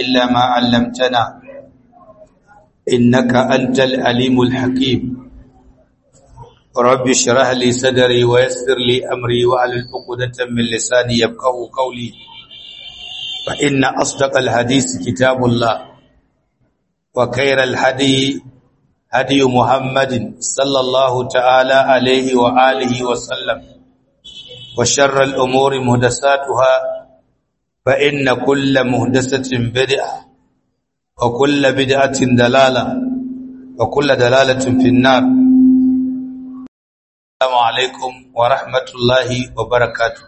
إلا ما علمتنا إنك أنت العليم الحكيم رب اشرح لي صدري ويسر لي أمري وعلى عقدة من لساني يفقه قولي فإن أصدق الحديث كتاب الله وخير الهدي هدي محمد صلى الله تعالى عليه وآله وسلم وشر الأمور مهدساتها فإن كل مهدسة بدعة وكل بدعة دلالة وكل دلالة في النار السلام عليكم ورحمة الله وبركاته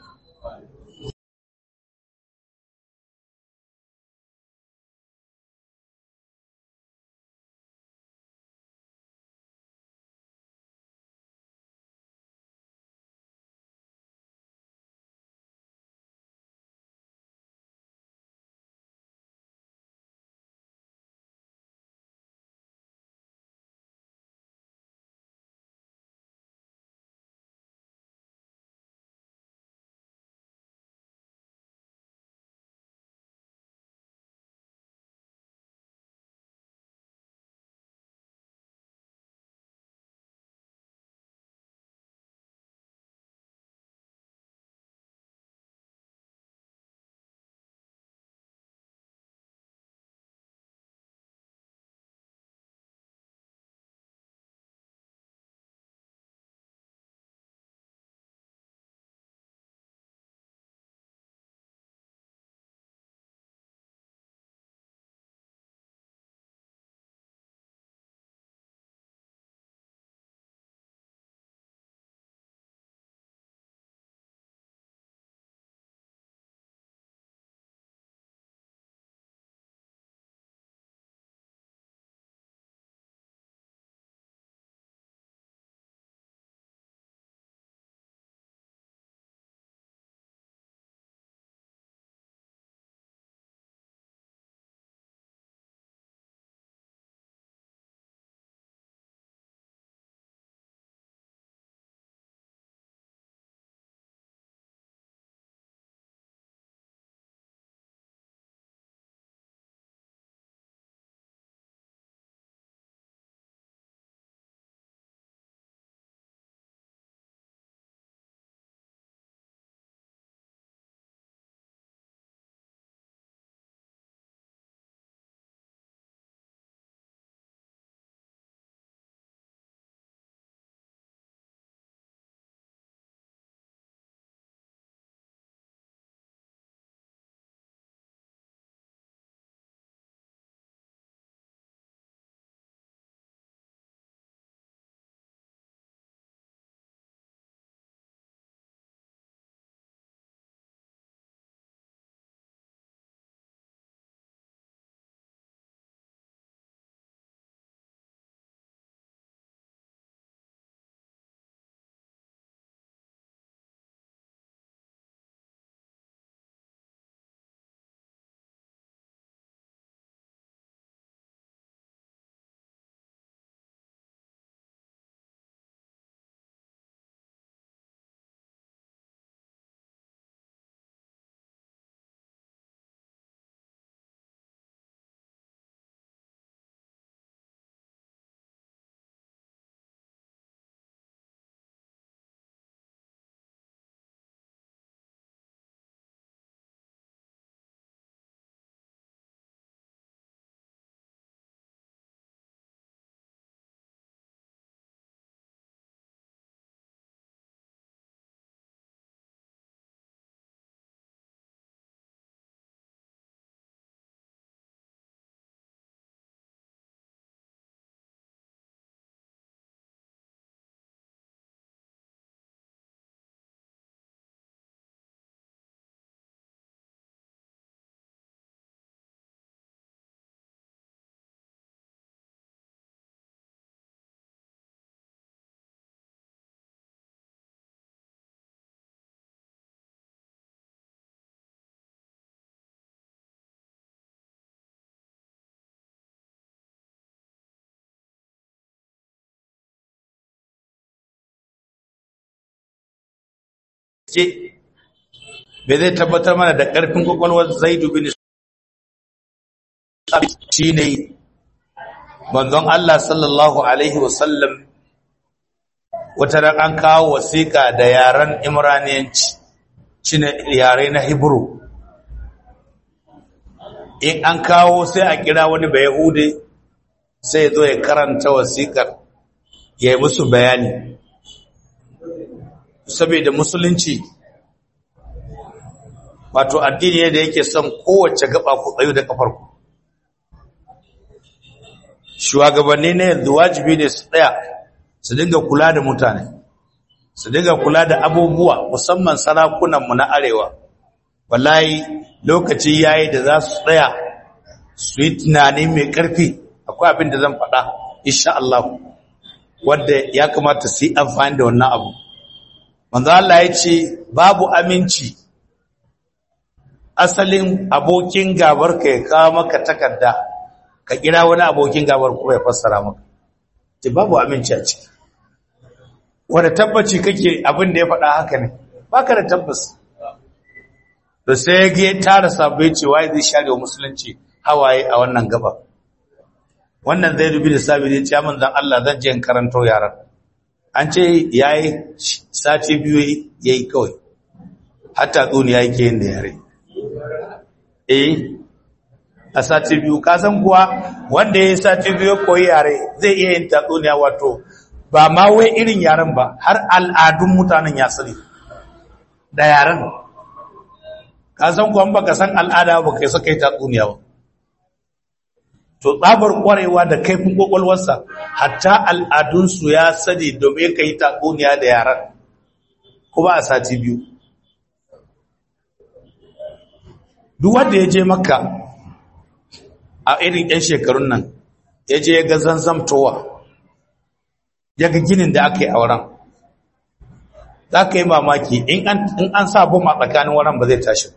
ce bai zai tabbatar mana da ƙarfin kwakwalwar zaidu bin shine manzon Allah sallallahu alaihi wasallam wata ran an kawo wasiƙa da yaren imraniyanci shine yare na hebrew in an kawo sai a kira wani bai yahude sai ya zo ya karanta wasiƙar ya yi musu bayani saboda musulunci wato addini ne da yake son kowace gaba ku tsayo da kafarku shugabanni ne yanzu wajibi ne su tsaya su dinga kula da mutane su dinga kula da abubuwa musamman sarakunanmu na arewa wallahi lokaci yayi da za su tsaya su yi tunani mai ƙarfi akwai abin da zan faɗa insha Allah wanda ya kamata su yi amfani da wannan abu manzo Allah ya ce babu aminci asalin abokin gabar ka ya kawo maka takarda ka kira wani abokin gabar kuma ya fassara maka ce babu aminci a ciki wanda tabbaci kake abin da ya faɗa haka ne baka da tabbas to sai ya tara sabbai cewa zai share wa musulunci hawaye a wannan gaba wannan zai dubi da sabi ne ya manzan Allah zan je in karanto yaran an ce yayi sati biyu yayi kawai hatta tsuniya yake yin da yare eh a sati biyu ka san kuwa wanda yayi sati biyu koyi yare zai iya yin tatsuniya wato ba ma wai irin yaren ba har al'adun mutanen ya sani da yaren ka san kuwa baka san al'ada ba kai saka yi tatsuniya ba to tsabar kwarewa da kaifin kwakwalwarsa hatta al'adunsu ya sani domin ka yi tatsuniya da yaren kuma a sati biyu duk wanda ya je makka a irin 'yan shekarun nan ya je ya ga zanzamtowa ya ga ginin da aka yi a wurin za ka yi mamaki in an sa bom a tsakanin wurin ba zai tashi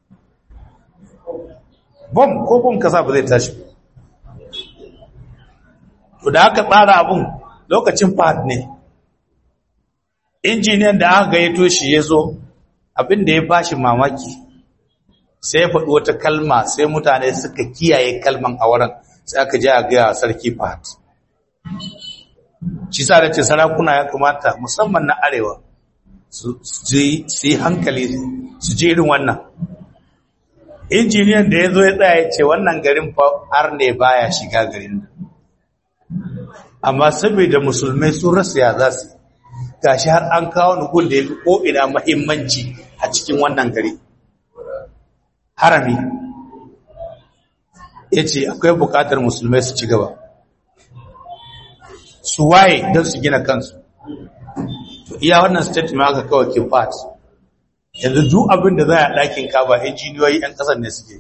bom ko bom kasa ba zai tashi to da aka tsara abun lokacin fahad ne injiniyan da aka gayyato shi ya zo abin da ya bashi mamaki sai ya faɗi wata kalma sai mutane suka kiyaye kalman a wurin sai aka je a gaya sarki fahad shi sa da ce sarakuna ya kamata musamman na arewa su yi hankali su je irin wannan injiniyan da ya zo ya tsaya ya ce wannan garin har ne baya shiga garin nan amma saboda musulmai sun rasa ya za su gashi har an kawo nugun da ya fi ko'ina mahimmanci a cikin wannan gari harami ya ce akwai bukatar musulmai su ci gaba su waye don su gina kansu iya wannan statement aka kawai kifat yanzu duk abin da za a ɗakin kaba injiniyoyi 'yan ƙasar ne suke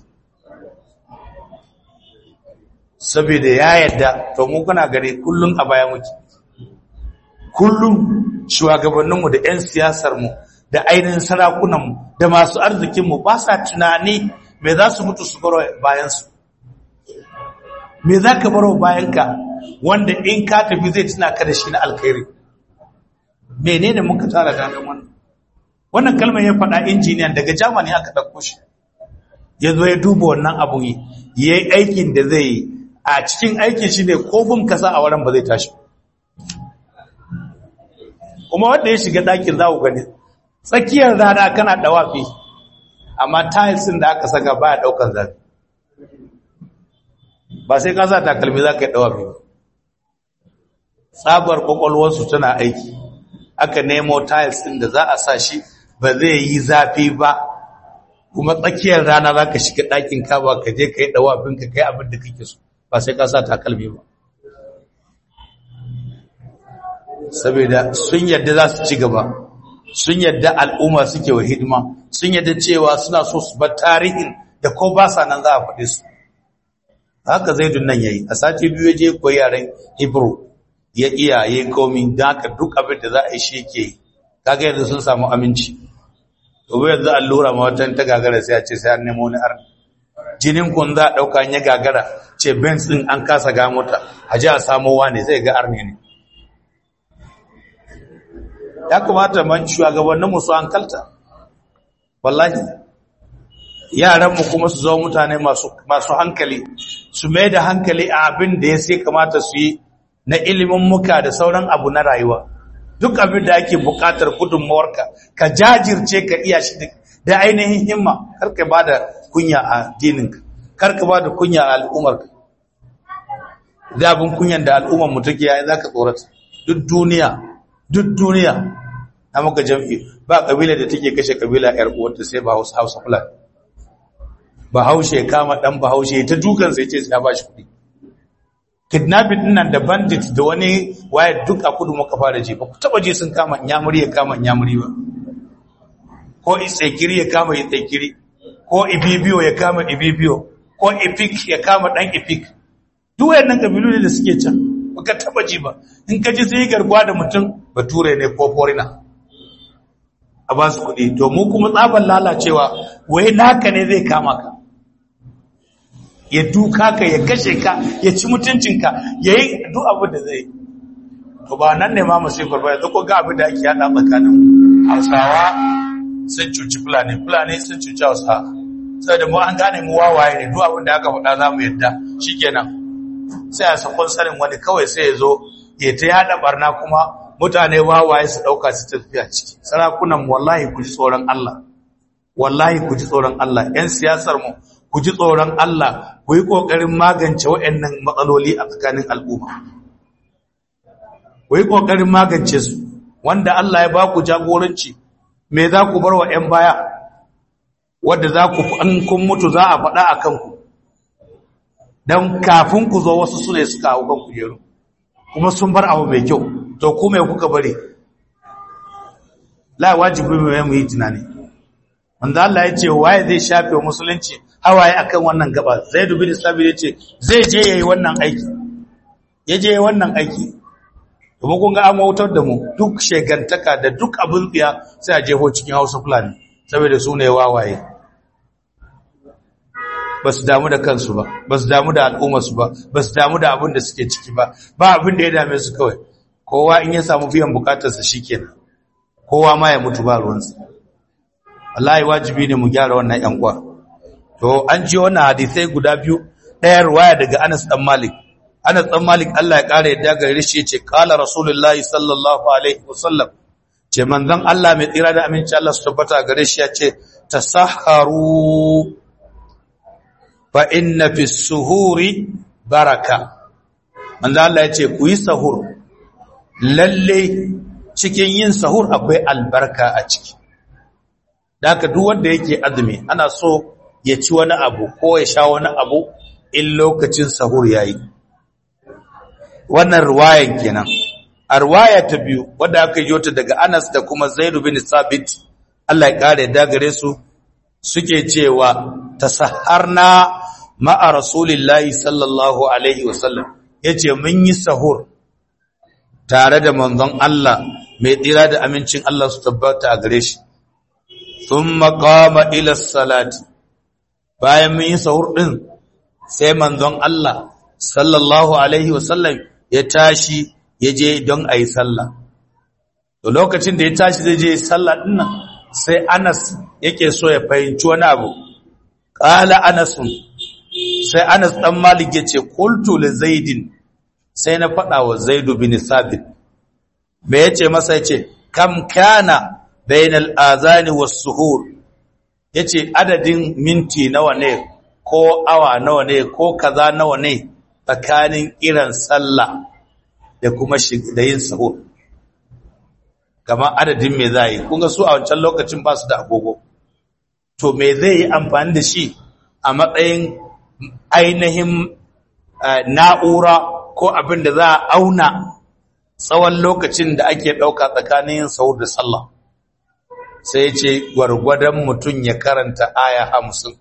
saboda ya yadda to mu kuna gare kullum a baya muke kullum shugabanninmu da 'yan siyasarmu da ainihin sarakunanmu da masu arzikinmu ba sa tunani me za su mutu su baro bayansu me za ka baro bayanka wanda in ka tafi zai tuna ka da shi na alkhairi menene muka tara ganin wannan wannan kalmar ya faɗa injiniyan daga jamani aka ɗauko shi ya zo ya duba wannan abun yi ya yi aikin da zai yi a cikin aikin shi ne ko bin kasa a wurin ba zai tashi kuma wanda ya shiga ɗakin za ku gani tsakiyar rana kana ɗawafi amma tilesin da aka saka ba ya ɗaukar zafi ba sai ka sa takalmi za ka yi ɗawafi ba tsabar kwakwalwarsu tana aiki aka nemo tiles ɗin da za a sa shi ba zai yi zafi ba kuma tsakiyar rana za ka shiga ɗakin kaba ka je ka yi ɗawafin ka kai abin da kake so ba sai ka sa takalmi ba saboda sun yadda za su ci gaba sun yadda al'umma suke wa hidima sun yadda cewa suna so su bar tarihin da ko ba sa nan za a faɗi su haka zaidun nan yayi a sati biyu je koyi yaren hebrew ya iya ya komi don haka duk abin da za a yi shi yake kaga yanzu sun samu aminci gobe yanzu allura ma wata ta gagara sai a ce sai an nemo wani arni jinin kun za a ɗauka ya gagara ce benz ɗin an kasa ga mota a ji a samo wane zai ga arni ne ya kamata man shugabanninmu su hankalta wallahi yaranmu kuma su zama mutane masu hankali su su mai da hankali a abin da ya sai kamata su yi na ilimin muka da sauran abu na rayuwa duk abin da ake bukatar gudunmawarka ka jajirce ka iya shi da ainihin himma karka ba da kunya a dininka karka ba da kunya a al'ummarka da abin kunyan da al'ummar mu take yayin zaka tsorata duk duniya duk duniya na maka jam'i ba kabila da take kashe kabila yar uwarta sai ba Hausa Hausa Fulani Bahaushe kama dan Bahaushe ta dukan sai ce sai ba shi kuɗi kidnapping din nan da bandit da wani waye duk a kudu muka fara ji ba ku taba je sun kama nyamuri ya kama nyamuri ba ko itsekiri ya kama itsekiri ko ibibiyo ya kama ibibiyo ko ipik ya kama dan ipik duk wayannan kabilu ne da suke can baka taba ji ba in ka ji sai gargwa da mutum bature ne ko foreigner a ba su kuɗi to mu kuma tsaban lalacewa wai naka ne zai kama ka ya duka ka ya kashe ka ya ci mutuncinka ya yi duk abin da zai to ba nan ne ma musifar ba yanzu ko ga abin da ake yada tsakanin hausawa sun cuci fulani fulani sun cuci hausawa sai da mu an gane mu wawaye ne duk abin da aka faɗa za mu yadda shikenan sai a sakon sanin wani kawai sai ya zo ya ta yada barna kuma mutane wawaye su ɗauka su tafiya ciki sarakunan wallahi ku ji tsoron Allah wallahi ku ji tsoron Allah ƴan siyasar mu ku ji tsoron Allah ku yi ƙoƙarin magance waɗannan matsaloli a tsakanin al'umma ku yi ƙoƙarin magance su wanda Allah ya ba ku jagoranci me za ku bar wa ‘yan baya wadda za ku an kun mutu za a faɗa a kanku don kafin ku zo wasu su ne suka hau kan kujeru kuma sun bar abu mai kyau to ku mai kuka bari la wajibi mai mu yi tunani wanda Allah ya ce waye zai shafe musulunci hawaye akan wannan gaba Zaid bin Sabit yace zai je yayi wannan aiki yaje yayi wannan aiki kuma kun ga an wautar da mu duk shegantaka da duk abin tsiya sai a jeho cikin Hausa Fulani saboda su ne wawaye ba su damu da kansu ba ba su damu da al'ummarsu ba ba su damu da abin da suke ciki ba ba abin da ya dame su kawai kowa in ya samu biyan bukatarsa shikenan kowa ma ya mutu ba ruwansa wallahi wajibi ne mu gyara wannan yan kwa to an ji wannan hadisai guda biyu ɗaya ruwaya daga Anas dan Malik Anas dan Malik Allah ya kare yadda gare shi yace qala rasulullahi sallallahu alaihi wasallam ce manzon Allah mai tsira da aminci Allah su tabbata gare shi yace tasahharu fa inna fi suhuri baraka manzon Allah yace ku yi sahur lalle cikin yin sahur akwai albarka a ciki da haka duk wanda yake azumi ana so ya ci wani abu ko ya sha wani abu in lokacin sahur yayi wannan ruwayan kenan a ruwaya ta biyu wadda aka yi ta daga Anas da kuma Zaid bin Sabit Allah ya kare da gare su suke cewa tasaharna ma'a rasulillahi sallallahu alaihi wasallam yace mun yi sahur tare da manzon Allah mai tsira da amincin Allah su tabbata a gare shi thumma qama ila salati bayan mun yi sahur din sai manzon Allah sallallahu alaihi wasallam ya tashi ya je don a yi sallah to lokacin da ya tashi zai je sallah din nan sai Anas yake so ya fahimci wani abu qala Anasun sai Anas dan Malik yace qultu li Zaidin sai na faɗa wa Zaid bin Sabit me yace masa yace kam kana bainal azani was suhur yace adadin minti nawa ne ko awa nawa ne ko kaza nawa ne tsakanin kiran sallah da kuma da yin sahur kamar adadin me za yi kunga su a wancan lokacin ba su da agogo to me zai yi amfani da shi a matsayin ainihin na'ura ko abin da za a auna tsawon lokacin da ake ɗauka tsakanin yin sahur da sallah sai ce gwargwadon mutum ya karanta aya hamsin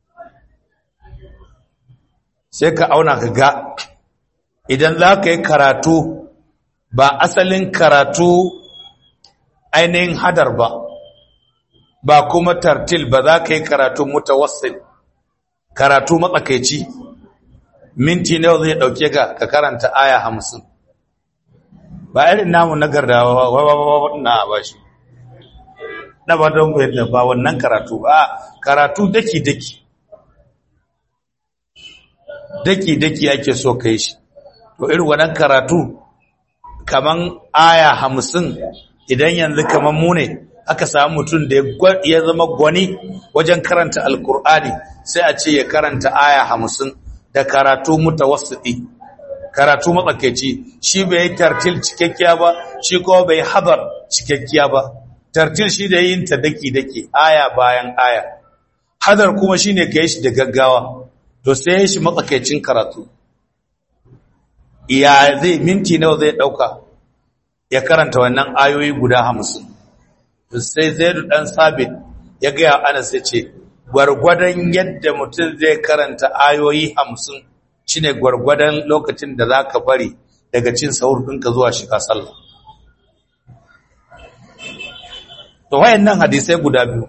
sai ka auna ka ga idan za ka yi karatu ba asalin karatu ainihin hadar ba ba kuma tartil ba za ka yi karatu mutawassil karatu matsakaici minti nawa zai dauke ka ka karanta aya hamsin ba irin namu na gardawa na ba shi na ba don yadda ba wannan karatu ba karatu daki-daki daki-daki ake so kai shi to irin wannan karatu kaman aya hamsin idan yanzu kaman mu ne aka samu mutum da ya zama gwani wajen karanta alkur'ani sai a ce ya karanta aya hamsin da karatu mutawassiti karatu matsakaici shi bai yi tartil cikakkiya ba shi kuma bai hadar cikakkiya ba tartil shi da yin ta daki-daki aya bayan aya hadar kuma shine ka yi shi da gaggawa to sai ya shi matsakaicin karatu ya zai minti nawa zai dauka ya karanta wannan ayoyi guda hamsin to sai zaidu dan sabit ya gaya ana sai ce gwargwadon yadda mutum zai karanta ayoyi hamsin shine gwargwadon lokacin da za ka bari daga cin sahur ɗinka zuwa shiga sallah to wayannan hadisai guda biyu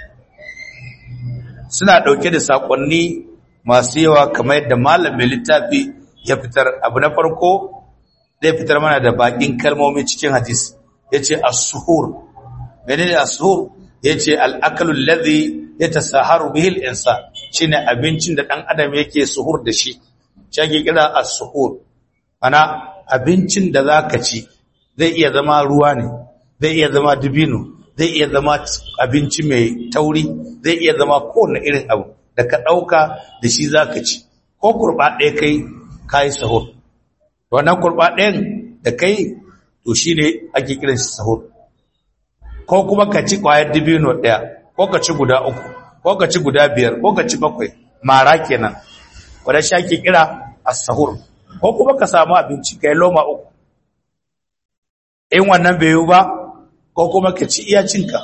suna ɗauke da saƙonni masu yawa kamar yadda malamin littafi ya fitar abu na farko zai fitar mana da bakin kalmomi cikin hadis ya ce as-suhur menene as-suhur ya ce al'akalun lazi ya ta saharu bihil insa shi ne abincin da ɗan adam yake suhur da shi shi ake kira as-suhur ana abincin da za ka ci zai iya zama ruwa ne zai iya zama dubino zai iya zama abinci mai tauri zai iya zama kowane irin abu da ka ɗauka da shi za ka ci ko kurɓa ɗaya kai ka yi sahur wannan kurɓa ɗayan da kai to shi ne ake kiran shi sahur ko kuma ka ci ƙwayar dibino ɗaya ko ka ci guda uku ko ka ci guda biyar ko ka ci bakwai mara kenan wadda shi ake kira a sahur ko kuma ka samu abinci ka yi loma uku in wannan bai yi ba ko kuma ka ci iya cinka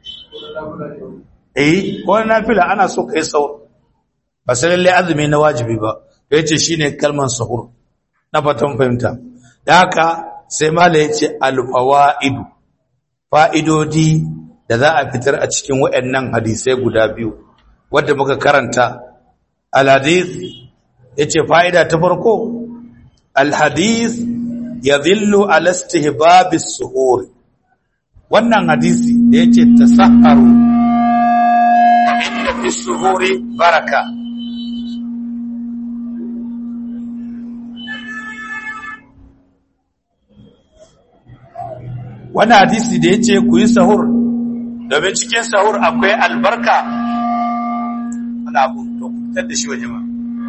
eh ko na fila ana so ka yi sahur ba sai lalle azumi na wajibi ba to yace shine kalman sahur na fatan fahimta da haka sai mala yace al-fawaidu fa'idodi da za a fitar a cikin waɗannan hadisai guda biyu wadda muka karanta al-hadith yace fa'ida ta farko al-hadith yadhillu ala istihbab as-suhur wannan hadisi da yace tasahharu inna fi suhuri baraka wani hadisi da ya ce ku yi sahur domin cikin sahur akwai albarka wani abu to fitar da shi waje ma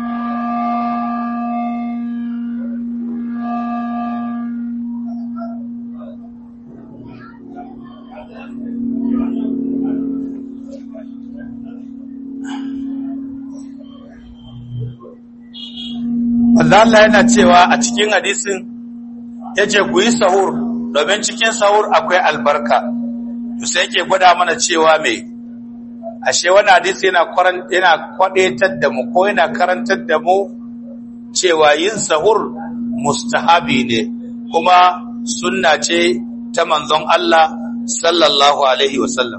Allah yana cewa a cikin hadisin ya ce ku yi sahur domin cikin sahur akwai albarka to sai yake gwada mana cewa me ashe wani hadisi yana yana kwadaitar da mu ko yana karantar da mu cewa yin sahur mustahabi ne kuma sunna ce ta manzon Allah sallallahu alaihi wasallam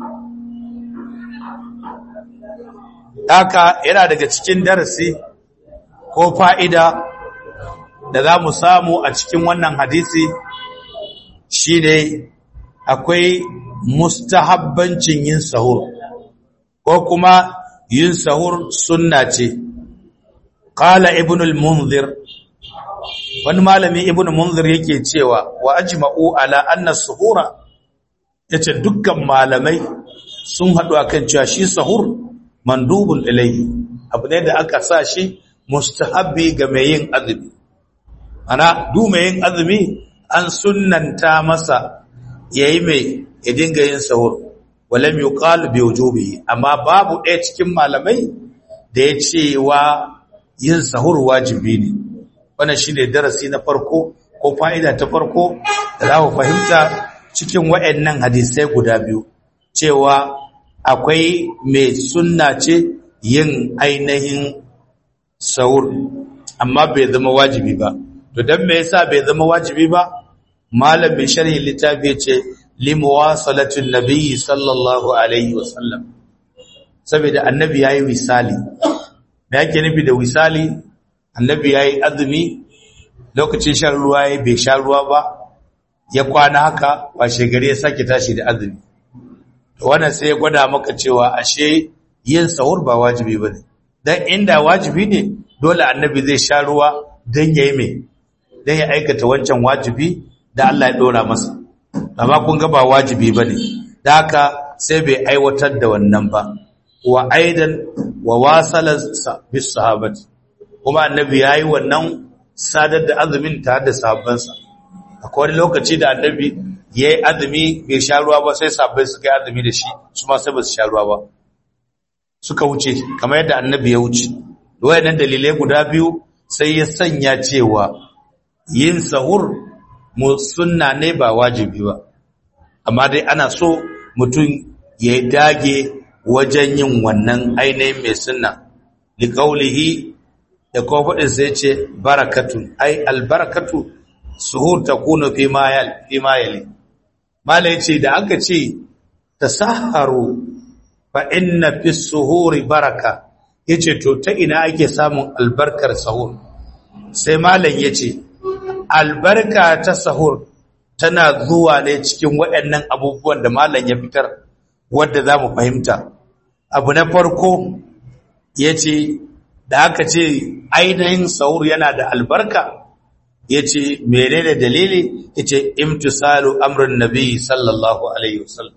haka yana daga cikin darasi ko fa'ida da za mu samu a cikin wannan hadisi shi ne akwai mustahabbancin yin sahur ko kuma yin sahur sunna ce qala ibn al-munzir wani malami ibn munzir yake cewa wa ajma'u ala anna suhura yace dukkan malamai sun haɗu akan cewa shi sahur mandubun ilayhi abu ne da aka sa shi mustahabbi ga mai yin azumi ana du mai yin azumi an sunnanta masa yayi mai ya dinga yin sahur walam yuqal bi wujubihi amma babu ɗaya cikin malamai da ya ce wa yin sahur wajibi ne wannan shine darasi na farko ko fa'ida ta farko da za mu fahimta cikin waɗannan hadisai guda biyu cewa akwai mai sunna ce yin ainihin sahur amma bai zama wajibi ba to dan me yasa bai zama wajibi ba malam mai sharhi littafi ce limuwasalatin nabiyyi sallallahu alaihi wasallam saboda annabi yayi wisali me yake nufi da wisali annabi yayi azumi lokacin shan ruwa yayi bai sha ruwa ba ya kwana haka washe gari ya sake tashi da azumi to wannan sai ya gwada maka cewa ashe yin sahur ba wajibi bane dan inda wajibi ne dole annabi zai sha ruwa don ya yi mai don ya aikata wancan wajibi da Allah ya ɗora masa amma kun ga ba wajibi ba ne da haka sai bai aiwatar da wannan ba wa aidan wa wasalar bis sahabat kuma annabi ya yi wannan sadar da azumin tare da sahabbansa akwai wani lokaci da annabi ya yi azumi bai sha ruwa ba sai sabbai suka yi azumi da shi su ma sai ba su sha ruwa ba suka wuce kamar yadda annabi ya wuce wayannan dalilai guda biyu sai ya sanya cewa yin sahur mu sunna ne ba wajibi ba amma dai ana so mutum ya dage wajen yin wannan ainihin mai sunna liqaulihi da kuma faɗin sai ce barakatun ai albarakatu suhur takunu fi ma yal fi ma yali mala yace da aka ce tasaharu fa inna fi suhuri baraka yace to ta ina ake samun albarkar sahur sai malam yace albarka ta sahur tana zuwa ne cikin waɗannan abubuwan da malam ya fitar wanda zamu fahimta abu na farko yace da aka ce ainihin sahur yana da albarka yace menene dalili yace imtisalu amrin nabi sallallahu alaihi wasallam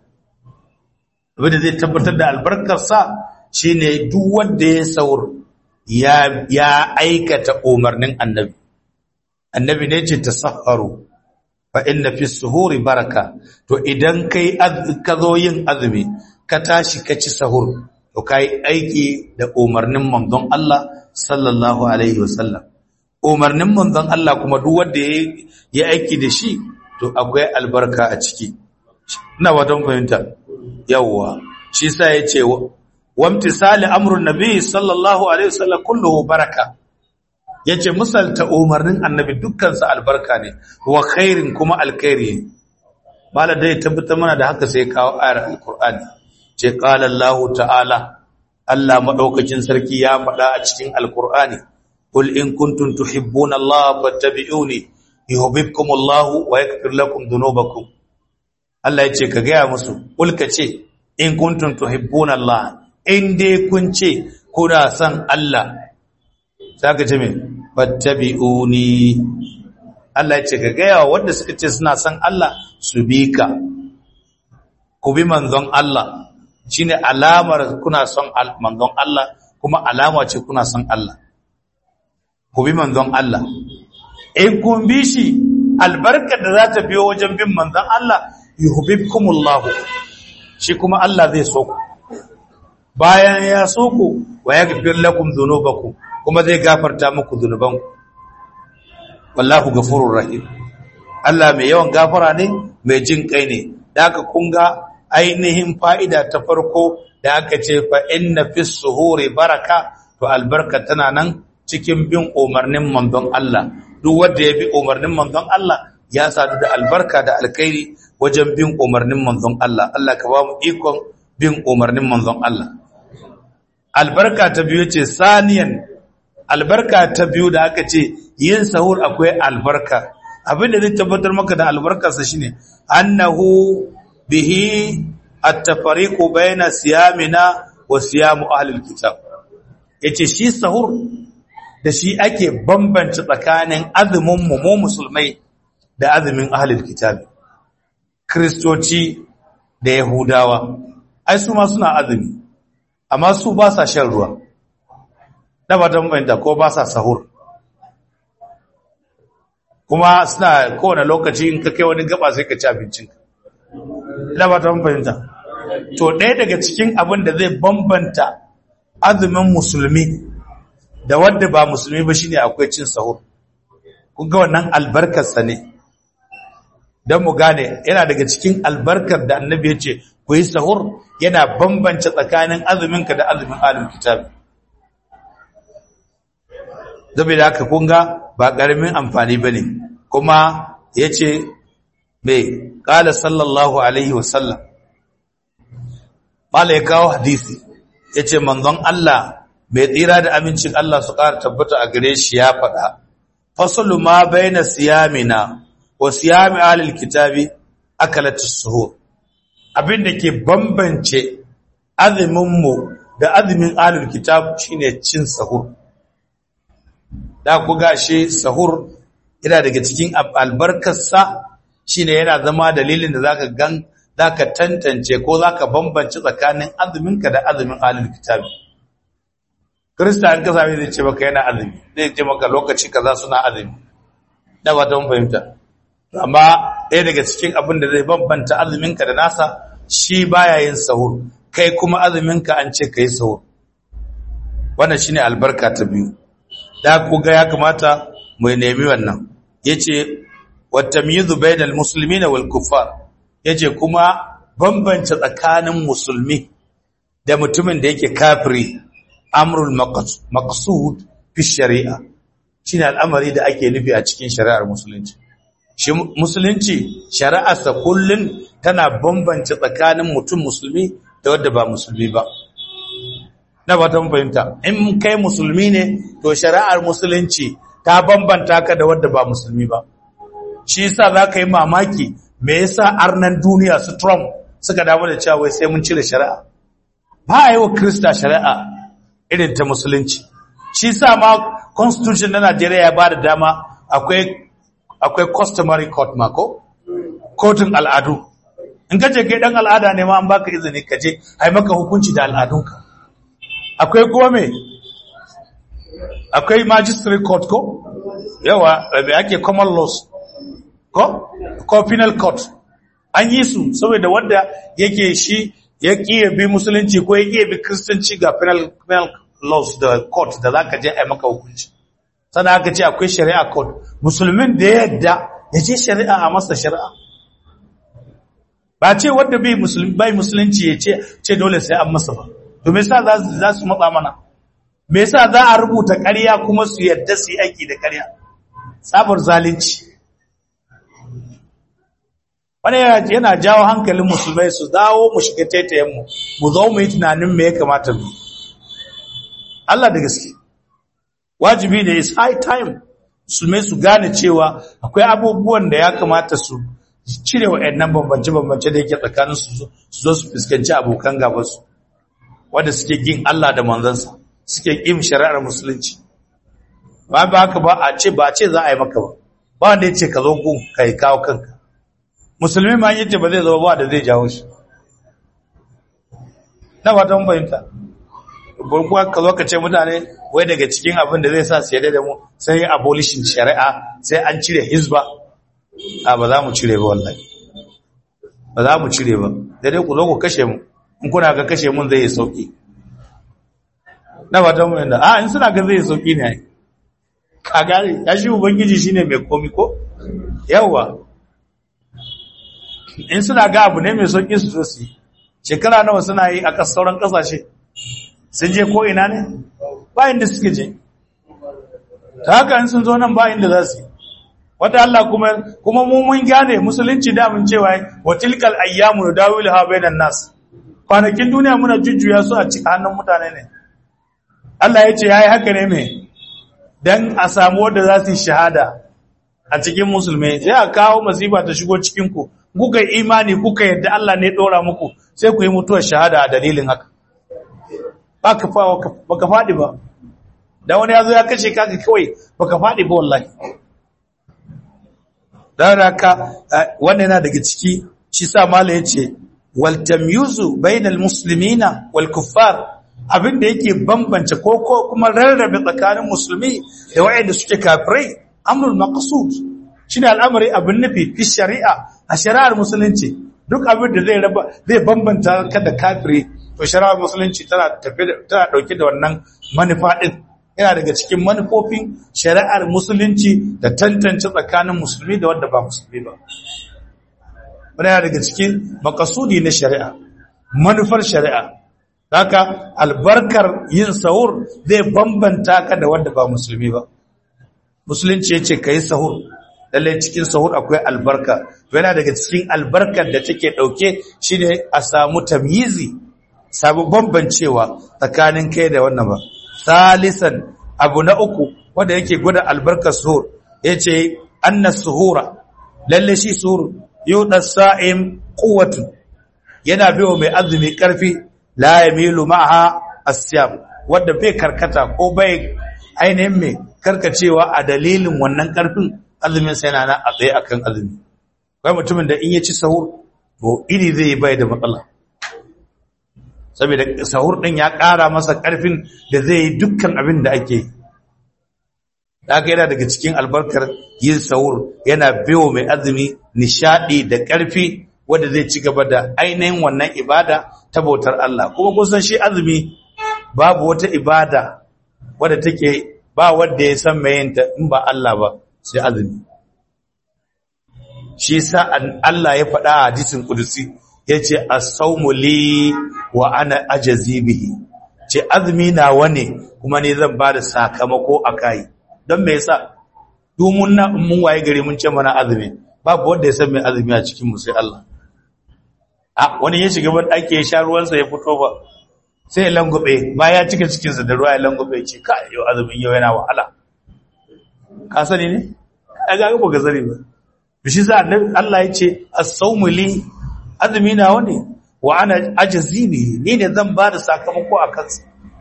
abinda zai tabbatar da albarkarsa shine duk wanda ya saur ya ya aikata umarnin annabi annabi ne ce tasahharu fa inna fi suhuri baraka to idan kai ka zo yin azumi ka tashi ka ci sahur to kai aiki da umarnin manzon Allah sallallahu alaihi wasallam umarnin manzon Allah kuma duk wanda ya aiki da shi to akwai albarka a ciki ina wadan fahimta yawwa shi sa yace wamtisali amrun nabi sallallahu alaihi wasallam kulluhu baraka yace misalta umarnin annabi dukkan sa albarka ne wa khairin kuma alkhairi mala dai tabbata mana da haka sai kawo ayar alqur'ani ce qala allah ta'ala Allah madaukakin sarki ya faɗa a cikin alqur'ani qul in kuntum tuhibbuna allah fattabi'uni yuhibbukum allah wa yaghfir lakum dhunubakum Allah yace ka gaya musu qul ka ce in kuntum tuhibbuna allah in dai kun ce kuna son Allah saka ce me fattabi'uni Allah ya ce ga gaya wanda suka ce suna son Allah su bi ka ku bi manzon Allah shine alamar kuna son manzon Allah kuma alama ce kuna son Allah ku bi manzon Allah in kun bi shi albarkar da za ta biyo wajen bin manzon Allah yuhibbukumullahu shi kuma Allah zai so ku bayan ya so ku wa yaghfir lakum dhunubakum kuma zai gafarta muku dhunubanku wallahu ghafurur rahim Allah mai yawan gafara ne mai jin kai ne da aka kunga ainihin fa'ida ta farko da aka ce fa inna fis suhuri baraka to albarka tana nan cikin bin umarnin manzon Allah duk wanda ya bi umarnin manzon Allah ya sadu da albarka da alkhairi wajen bin umarnin manzon Allah Allah ka ba mu ikon bin umarnin manzon Allah albarka ta biyu ce saniyan albarka ta biyu da aka ce yin sahur akwai albarka abinda zai tabbatar maka da albarkarsa shine annahu bihi at-tafariqu baina siyamina wa siyamu ahlil kitab yace shi sahur da shi ake bambance tsakanin azumin mu mu musulmai da azumin ahlil kitab kristoci da yahudawa ai su ma suna azumi amma su ba sa shan ruwa da ba ta mabanta ko ba sa sahur kuma suna kowane lokaci in ka kai wani gaba sai ka ci abincinka da ba ta mabanta to ɗaya daga cikin abin da zai bambanta azumin musulmi da wadda ba musulmi ba shine akwai cin sahur kun ga wannan albarkarsa ne don mu gane yana daga cikin albarkar da annabi ya ce ku yi sahur yana bambance tsakanin azuminka da azumin alim kitab zabi da haka kunga ba ƙaramin amfani ba ne kuma ya ce mai ƙala sallallahu alaihi wasallam ƙala ya kawo hadisi ya ce manzon Allah mai tsira da amincin Allah su ƙara tabbata a gare shi ya faɗa fasalu ma bai na siyamina wa siyami alil kitabi akalatus suhur abin da ke bambance azuminmu da azumin alul kitab shine cin sahur da ku gashi sahur yana daga cikin albarkarsa shine yana zama dalilin da zaka gan zaka tantance ko zaka bambance tsakanin azuminka da azumin ahlul kitabi Kirista in ka same zai ce maka yana azumi zai ce maka lokaci kaza suna azumi da ba ta fahimta amma ɗaya daga cikin abin da zai bambanta azuminka da nasa shi baya yin sahur kai kuma azuminka an ce ka yi sahur wannan shine albarka ta biyu da ku ga ya kamata mu nemi wannan yace watamyizu bainal muslimina wal kuffar yace kuma bambance tsakanin musulmi da mutumin da yake kafiri amrul maqsud fi shari'a shine al'amari da ake nufi a cikin shari'ar musulunci shi musulunci shari'arsa kullun tana bambance tsakanin mutum musulmi da wanda ba musulmi ba na fatan fahimta in kai musulmi ne to shari'ar musulunci ta bambanta ka da wanda ba musulmi ba shi yasa zaka yi mamaki me yasa arnan duniya su Trump suka damu da cewa wai sai mun cire shari'a ba a yi wa Krista shari'a irin ta musulunci shi sa ma constitution na Najeriya ya ba da dama akwai akwai customary court mako kotun al'adu in ka je kai dan al'ada ne ma an baka izini ka je ai maka hukunci da al'adunka akwai kuma me akwai magistrate court ko yawa me ake common laws ko ko penal court an yi su saboda wanda yake shi ya kiye bi musulunci ko ya kiye bi kristanci ga penal, penal laws da court da za ka je a maka hukunci sannan aka ce akwai shari'a court musulmin da ya yadda ya ce shari'a a masa shari'a ba ce wadda bai musulunci ya ce ce dole sai an masa ba to me yasa za su matsa mana me yasa za a rubuta ƙarya kuma su yadda su yi aiki da ƙarya sabar zalunci wani yana jawo hankalin musulmai su dawo mu shiga taitayenmu mu zo mu yi tunanin me ya kamata mu Allah da gaske wajibi ne is high time musulmai su gane cewa akwai abubuwan da ya kamata su cire wa ɗannan bambance-bambance da yake tsakanin su zo su fuskanci abokan gabansu wanda suke gin Allah da manzansa suke ƙin shari'ar musulunci ba ba haka ba a ce ba a ce za a yi maka ba ba wanda ya ce ka zo gun ka yi kawo kanka musulmi ma yace ba zai zama ba da zai jawo shi na ba ta fahimta burkuwa ka zo ka ce mutane wai daga cikin abin da zai sa su yadda da mu sai abolishin shari'a sai an cire hizba a ba za mu cire ba wallahi ba za mu cire ba da dai ku zo ku kashe mu in kuna ga kashe mun zai yi sauki na ba ta fahimta a in suna ga zai yi sauki ne ka gane ya shi ubangiji shine mai komi ko yawwa in suna ga abu ne mai sauƙi su zo su yi shekara nawa suna yi a sauran ƙasashe sun je ko ina ne ba inda suke je ta haka in sun zo nan ba inda za su yi wata Allah kuma kuma mu mun gane musulunci da mun cewa wa tilkal ayyamu nudawiluha bainan nas kwanakin duniya muna jujjuya su a cikin hannun mutane ne Allah ya ce yayi haka ne me dan a samu wanda za su yi shahada a cikin musulmai sai a kawo masifa ta shigo cikin ku kuka imani kuka yadda Allah ne dora muku sai ku yi mutuwar shahada a dalilin haka baka baka fadi ba da wani yazo ya kashe kaka kawai baka fadi ba wallahi dan haka wannan yana daga ciki shi sa mala yace wal tamyuzu bainal muslimina wal kuffar abinda yake bambance ko ko kuma rarrabe tsakanin musulmi da wayanda suke kafirai amrul maqsud shine al'amari abin nufi fi shari'a a shari'ar musulunci duk abin da zai raba zai bambanta ka da kafiri to shari'ar musulunci tana tafi tana dauke da wannan manufa din yana daga cikin manufofin shari'ar musulunci da tantance tsakanin musulmi da wanda ba musulmi ba wannan yana daga cikin makasudi na shari'a manufar shari'a haka albarkar yin sahur zai bambanta ka da wanda ba musulmi ba musulunci yace kai sahur lalle cikin sahur akwai albarka yana daga cikin albarkar da take dauke shine a samu tamyizi samu bambancewa tsakanin kai da wannan ba salisan abu na uku wanda yake gwada albarkar suhur yace anna suhura lalle shi suhur yuda sa'im quwwatu yana biyo mai azumi karfi la yamilu ma'aha asyam wanda bai karkata ko bai ainihin mai karka cewa a dalilin wannan karfin azumin sai yana a tsaye akan azumi kai mutumin da in ya ci sahur to iri zai bai da matsala saboda sahur din ya ƙara masa karfin da zai yi dukkan abin da ake daga yana daga cikin albarkar yin sahur yana biyo mai azumi nishadi da karfi wanda zai ci gaba da ainihin wannan ibada ta bautar Allah kuma kusan shi azumi babu wata ibada wadda take ba wanda ya san mai yinta in ba Allah ba sai azumi shi sa Allah ya faɗa a hadisin kudusi yace as-sawmu li wa ana ajzi bihi ce azumi na wane kuma ne zan bada sakamako akai don me yasa domin na mun waye gare mun ce mana azumi babu wanda ya san mai azumi a cikin mu sai Allah a wani ya shiga ban ake ya sha ruwansa ya fito ba sai ya langube ba ya cika cikinsa da ruwa ya langube ce ka yau azumin yau yana wahala ka sani ne a ga ba ka sani ba bishi za Allah ya ce as-sawmu li azumi na wani wa ana ajzi bi ni ne zan ba da sakamako a kansa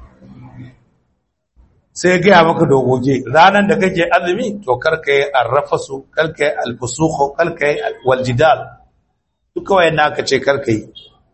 sai ya gaya maka dogoge ranar da kake azumi to karka yi arrafasu karka yi alfusukhu karka yi waljidal duka wayan aka ce karka yi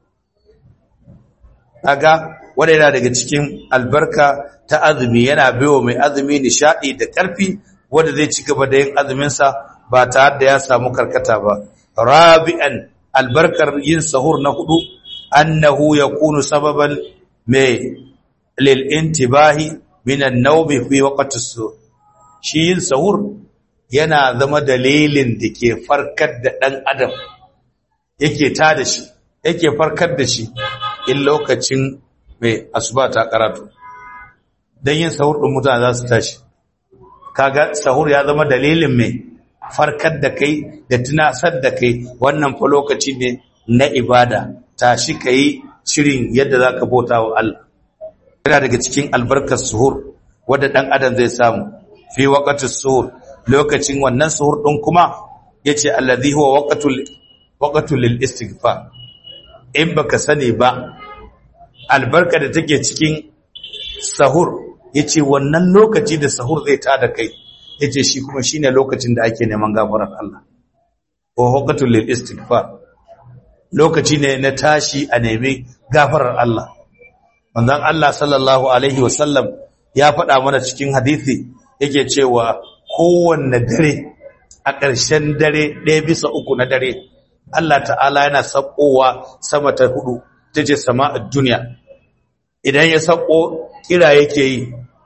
kaga wanda yana daga cikin albarka ta azumi yana baiwa mai azumi nishadi da karfi wanda zai ci gaba da yin azuminsa ba tare da ya samu karkata ba rabi'an albarkar yin sahur na hudu annahu yakunu sababan mai lil intibahi min an-nawm fi waqti as-suhr shi yin sahur yana zama dalilin da ke farkar da dan adam yake tada shi yake farkar da shi in lokacin mai asuba ta karatu don yin sahur ɗin mutane za su tashi kaga sahur ya zama dalilin mai farkar da kai da tunasar da kai wannan fa lokaci ne na ibada tashi ka yi shirin yadda za ka bauta wa Allah yana daga cikin albarkar suhur wadda ɗan adam zai samu fi waƙatun suhur lokacin wannan suhur ɗin kuma ya ce allazi huwa waƙatul lil istighfar in baka sani ba albarka da take cikin sahur yace wannan lokaci da sahur zai tada kai yace shi kuma shine lokacin da ake neman gafarar Allah wa waqtul lil istighfar lokaci ne na tashi a nemi gafarar Allah manzon Allah sallallahu alaihi wasallam ya faɗa mana cikin hadisi yake cewa kowanne dare a ƙarshen dare ɗaya bisa uku na dare Allah ta'ala yana sakowa sama ta hudu ta ce sama'ar duniya idan ya sako kira yake yi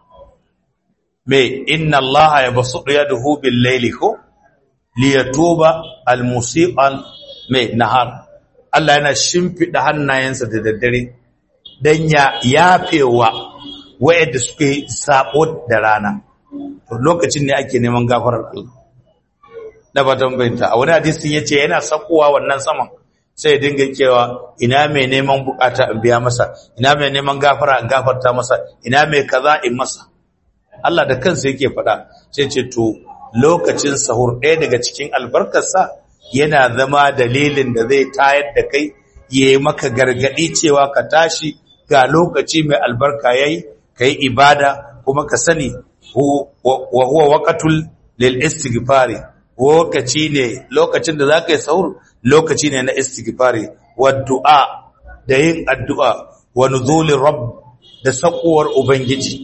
mai inna Allah ya basu ɗaya da hubin laili ko liyatuba almusi'an mai nahar Allah yana shimfiɗa hannayensa da daddare don ya yafewa wayanda suka yi sabo da rana to lokacin ne ake neman gafarar Allah na fatan bayanta a wani hadisin yace yana sakowa wannan saman sai ya dinga cewa ina mai neman bukata in biya masa ina mai neman gafara in gafarta masa ina mai kaza in masa Allah da kansa yake faɗa sai ce to lokacin sahur ɗaya daga cikin albarkarsa yana zama dalilin da zai tayar da kai ya yi maka gargaɗi cewa ka tashi ga lokaci mai albarka yayi kai ibada kuma ka sani wa huwa waqatul lil istighfari lokaci ne lokacin da zaka yi sahur lokaci ne na istighfari wa du'a da yin addu'a wa nuzulir rabb da sakuwar ubangiji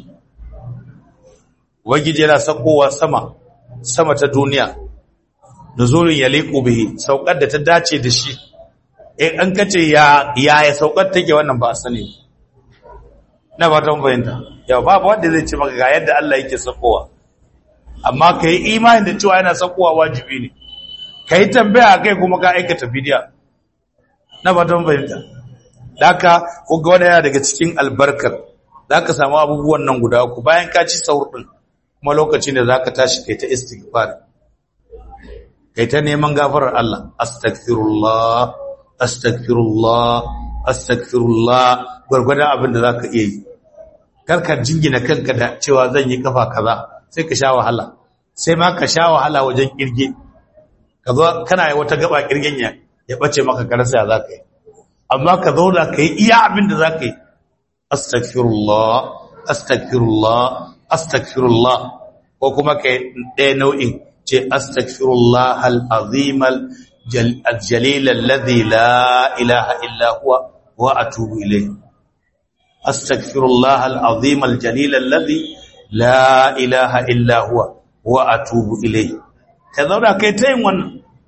ubangiji yana sakowa sama sama ta duniya nuzulun yaliqu bihi saukar da ta dace da shi in an kace ya ya saukar take wannan ba a sani na ba ta fahimta yau babu wanda zai ce maka ga yadda Allah yake sakowa amma kai imani da cewa yana sakowa wajibi ne kai tambaya kai kuma ka aikata bidiya na ba ta fahimta daka ku ga wannan yana daga cikin albarkar zaka samu abubuwan nan guda uku bayan ka ci sahur din kuma lokacin da zaka tashi kai ta istighfar kai ta neman gafarar Allah astaghfirullah astaghfirullah astaghfirullah gurgurdan abin da zaka iya yi karka jingina kanka da cewa zan yi kafa kaza sai ka sha wahala sai ma ka sha wahala wajen kirge ka zo kana yi wata gaba kirgen ya ya bace maka karasa ya zaka yi amma ka zauna ka yi iya abin da zaka yi astaghfirullah astaghfirullah astaghfirullah ko kuma kai ɗaya nau'in ce astaghfirullah al-azim al-jalil alladhi la ilaha illa huwa wa atubu ilayh astaghfirullah al-azim al-jalil alladhi la ilaha illa huwa wa atubu ilayh ka zauna kai ta yin wannan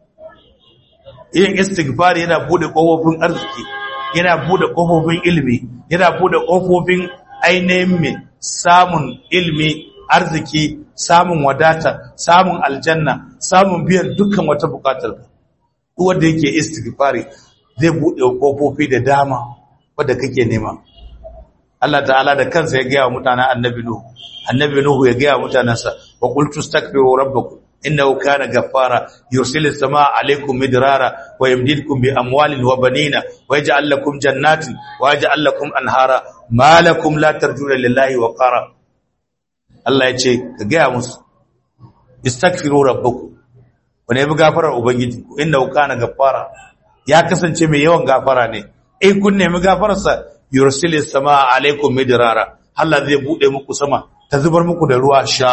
yin istighfar yana bude kofofin arziki yana bude kofofin ilimi yana bude kofofin ainihin mai samun ilimi arziki samun wadata samun aljanna samun biyan dukkan wata bukatar ka wanda yake istighfari zai bude kofofi da dama wanda kake nema Allah ta'ala da kansa ya gaya wa mutanen annabi Nuhu annabi Nuhu ya gaya wa mutanansa wa qultu astaghfiru rabbakum innahu kana ghaffara yursilu samaa alaykum midrara wa yamdidukum bi amwalin wa banina wa yaj'al lakum jannatin wa yaj'al lakum anhara ma lakum la tarjuna lillahi wa qara Allah ya ce ka gaya musu istaghfiru rabbakum wa ne bi gafarar ubangiji innahu kana ghaffara ya kasance mai yawan gafara ne in kun nemi gafararsa yursilu samaa alaykum midrara Allah zai bude muku sama ta zubar muku da ruwa sha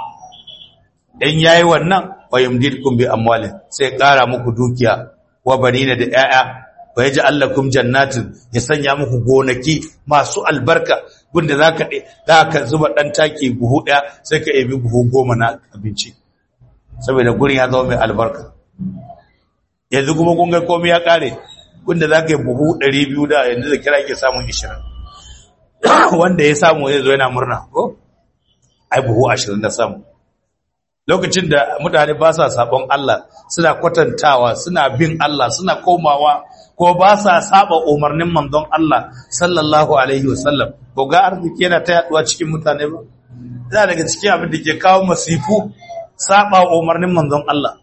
dan yayi wannan wayumdidkum bi amwalin sai kara muku dukiya wa banina da 'ya'ya wa yaj'al lakum jannatin ya sanya muku gonaki masu albarka gunda zaka zaka zuba dan take buhu daya sai ka ebi buhu goma na abinci saboda gurin ya zama mai albarka yanzu kuma kun ga komai ya kare gunda zaka yi buhu 200 da yanzu da kira ke samun 20 wanda ya samu zai zo yana murna ko ai buhu 20 na samu lokacin da mutane ba sa sabon Allah suna kwatantawa suna bin Allah suna komawa ko ba sa saba umarnin manzon Allah sallallahu alaihi wasallam ko ga arziki yana ta yaduwa cikin mutane ba yana daga cikin abin da ke kawo masifu saba umarnin manzon Allah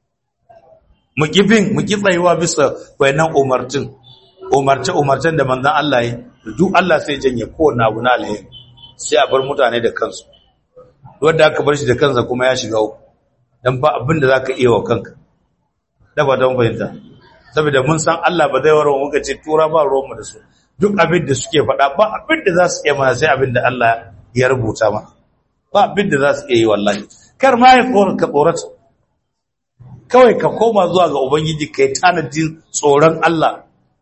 mu kifin mu ki tsayuwa bisa wayannan umartin umarce umarcen da manzon Allah yi duk Allah sai janye kowanne abu na alheri sai a bar mutane da kansu wanda aka bar shi da kansa kuma ya shiga uku dan ba abin da zaka iya wa kanka da ba don fahimta saboda mun san Allah ba zai warwa muka ce tura ba ruwan mu da su duk abin da suke faɗa ba abin da za su iya mana sai abin da Allah ya rubuta mana ba abin da za su iya yi wallahi kar ma ya tsoron ka tsorata kawai ka koma zuwa ga ubangiji kai tanadin tsoron Allah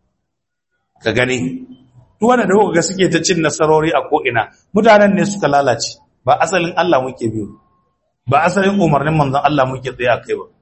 ka gani duk wanda da kuka ga suke ta cin nasarori a ko ina mutanen ne suka lalace ba asalin Allah muke biyu ba asalin umarnin manzon Allah muke tsaye kai ba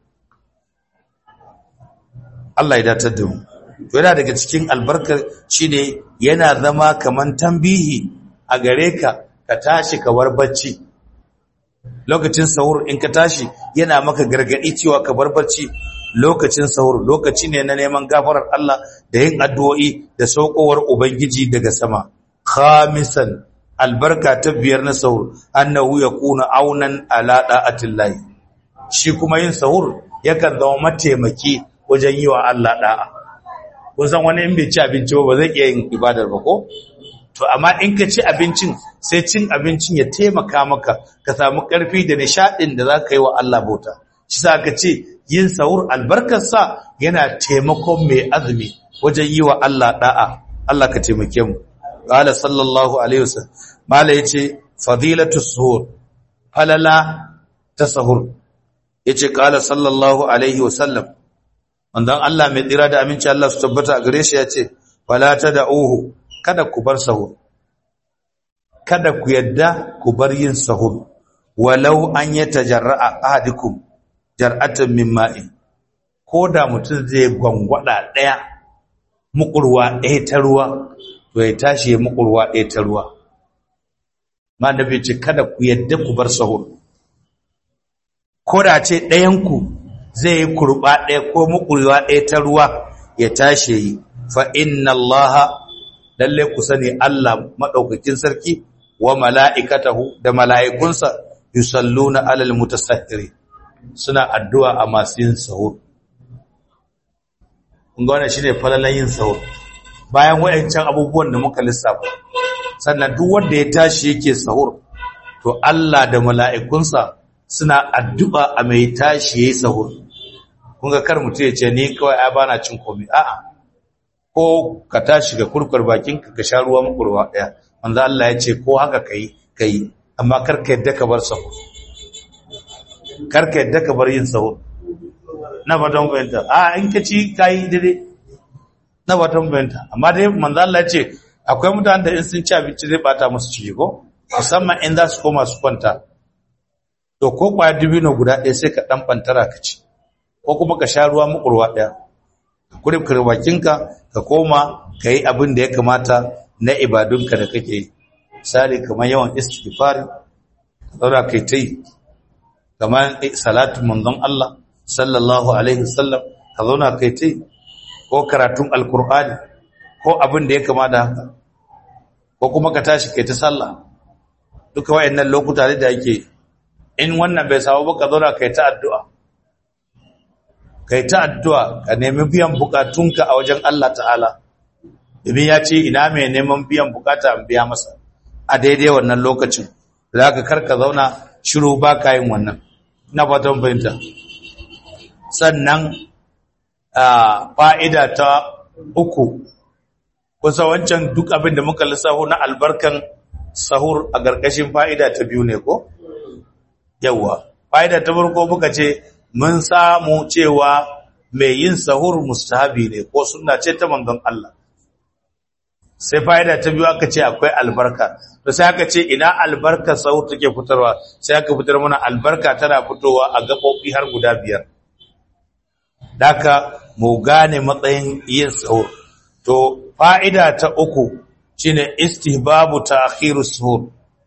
Allah ya datar da mu yana daga cikin albarka shine yana zama kaman tambihi a gare ka ka tashi ka war bacci lokacin sahur in ka tashi yana maka gargadi cewa ka bar bacci lokacin sahur lokaci ne na neman gafarar Allah da yin addu'o'i da saukowar ubangiji daga sama khamisan albarka ta biyar na sahur annahu yakuna aunan ala da'atillahi shi kuma yin sahur yakan zama mataimaki wajen yi wa Allah da'a kun san wani in bai ci abinci ba zai iya yin ibadar ba ko to amma in ka ci abincin sai cin abincin ya taimaka maka ka samu karfi da nishadin da zaka yi wa Allah bauta shi sa ka ce yin sahur albarkar sa yana taimakon mai azumi wajen yi wa Allah da'a Allah ka taimake mu qala sallallahu alaihi wasallam mala yace fadilatu suhur falala ta sahur yace qala sallallahu alaihi wasallam manzon Allah mai tsira da aminci Allah su tabbata a gare shi yace wala tad'uhu kada ku bar sahur kada ku yadda ku bar yin sahur walau an yatajarra'a ahadukum jar'atan min ma'i koda mutum zai gwangwada daya mukurwa ɗaya ta ruwa to ya tashi ya mukurwa ɗaya ta ruwa ma da ce kada ku yadda ku bar sahur ko da ce ɗayanku zai yi kurɓa ɗaya ko mukurwa ɗaya ta ruwa ya tashi yi fa inna Allah lalle ku sani Allah maɗaukakin sarki wa mala'ikatahu da mala'ikunsa yusalluna alal mutasahhiri suna addu'a a masu yin sahur kun ga wannan shine falalan yin sahur bayan wayancan abubuwan da muka lissafa sannan duk wanda ya tashi yake sahur to Allah da mala'ikunsa suna addu'a a mai tashi yayi sahur kun ga kar mutum ya ce ni kawai ai bana cin komai a'a ko ka tashi ga kurkur bakinka ka sha ruwa makurwa daya manzo Allah ya ce ko haka kai kai amma kar ka yadda ka bar sahur karka yadda ka bar yin sahur na fatan fahimta a in ka ci kayi daidai na fatan fahimta amma dai manzo Allah ya ce akwai mutanen da in sun ci abinci zai bata musu ciki ko musamman in za su koma su kwanta to ko kwaya dubino guda ɗaya sai ka ɗan ɓantara ka ci ko kuma ka sha ruwa mukurwa ɗaya ka kuri bakinka ka koma ka yi abin da ya kamata na ibadunka da kake yi misali kamar yawan istighfari zaura kai ta yi kamar salatu manzon Allah sallallahu alaihi wasallam ka zauna kai ta yi ko karatun alkur'ani ko abin da ya kamata haka ko kuma ka tashi kai ta sallah duka wayannan lokuta da yake in wannan bai samu ba ka zauna kai ta addu'a kai ta addu'a ka nemi biyan bukatunka a wajen Allah ta'ala domin ya ce ina mai neman biyan bukata an biya masa a daidai wannan lokacin za ka karka zauna shiru ba ka yin wannan na fatan fahimta sannan fa'ida ta uku kusa wancan duk abin da muka lissaho na albarkan sahur a ƙarƙashin fa'ida ta biyu ne ko? yawwa fa'ida ta farko muka ce mun samu cewa mai yin sahur mustahabi ne ko suna ce ta manzon Allah sai fa'ida ta biyu aka ce akwai albarka to sai aka ce ina albarka sahur take fitarwa sai aka fitar mana albarka tana fitowa a gaɓoɓi har guda biyar daka mu gane matsayin yin sahur to fa'ida ta uku shine istihbabu ta'khiru suhur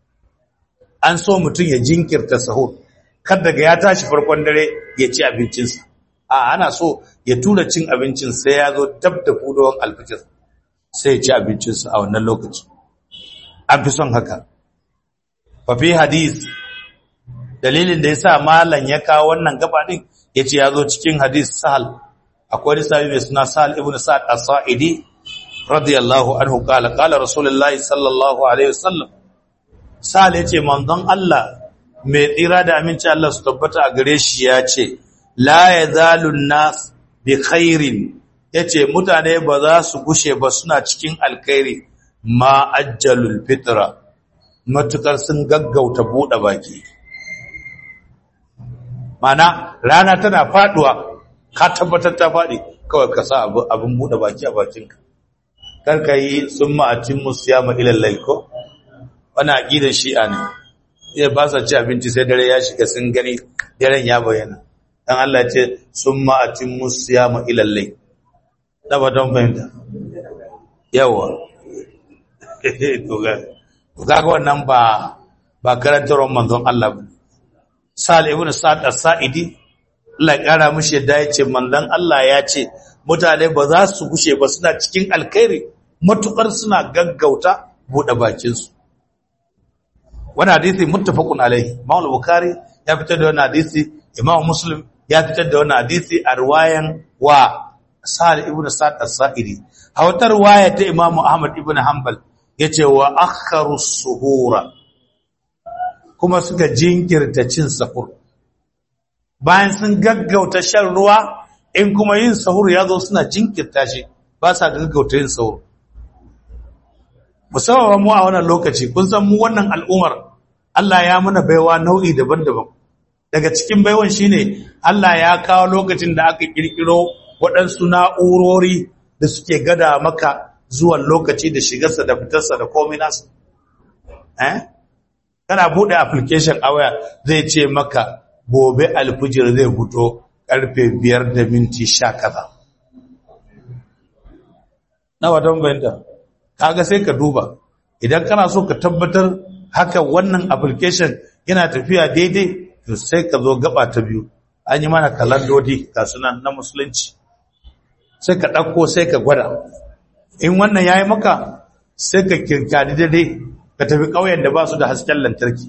an so mutum ya jinkirta sahur kar daga ya tashi farkon dare ya ci abincinsa a ana so ya tura cin abincin sai ya zo dab da fudowar alfijir sai ya ci abincinsa a wannan lokaci an fi son haka fafi hadis dalilin da ya sa malam ya kawo wannan gaba din ya ce ya zo cikin hadis sahal akwai wani sahabi mai suna sahal ibn sa'ad as-sa'idi radiyallahu anhu qala qala rasulullahi sallallahu alaihi wasallam sahal yace manzon Allah mai tsira da aminci Allah su tabbata a gare shi ya ce la yazalu nas bi khairin yace mutane ba za su gushe ba suna cikin alkhairi ma ajjalul fitra matukar sun gaggauta bude baki mana rana tana faduwa ka tabbatar ta fadi kawai ka sa abin bude baki a bakinka karka yi summa atimmu siyama ila laiko wannan aqidar shi'a ne ya ba sa ci abinci sai dare ya shiga sun gani daren ya bayyana dan Allah ce summa atimmu siyama ila layl da ba don fahimta yawa to ga to kaga wannan ba ba karantarwar manzon Allah ba Sal ibn Sa'd as-Sa'idi Allah ya kara mishi yadda ya ce manzon Allah ya ce mutane ba za su gushe ba suna cikin alkhairi matukar suna gaggauta bude bakin su wani hadisi muttafaqun alaihi Imam Bukhari ya fitar da wani hadisi Imam Muslim ya fitar da wani hadisi a riwayan wa Sa'd ibn Sa'd as-Sa'idi a wata riwaya ta Imam Ahmad ibn Hanbal yace wa akharu suhura kuma suka jinkirta cin sahur bayan sun gaggauta shan ruwa in kuma yin sahur ya zo suna jinkirta shi ba sa gaggauta yin sahur musamman mu a wannan lokaci kun san mu wannan al'umar Allah ya mana baiwa nau'i daban-daban daga cikin baiwan shine Allah ya kawo lokacin da aka kirkiro waɗansu na'urori da suke gada maka zuwan lokaci da shigarsa da fitarsa da komai nasu eh kana bude application a waya zai ce maka gobe alfijir zai fito karfe biyar da minti sha kaza na watan bayanta kaga sai ka duba idan kana so ka tabbatar haka wannan application yana tafiya daidai to sai ka zo gaba ta biyu an yi mana kalandodi ga sunan na musulunci sai ka ɗauko sai ka gwada in wannan ya yi maka sai ka kirkari daidai ka tafi ƙauyen da ba su da hasken lantarki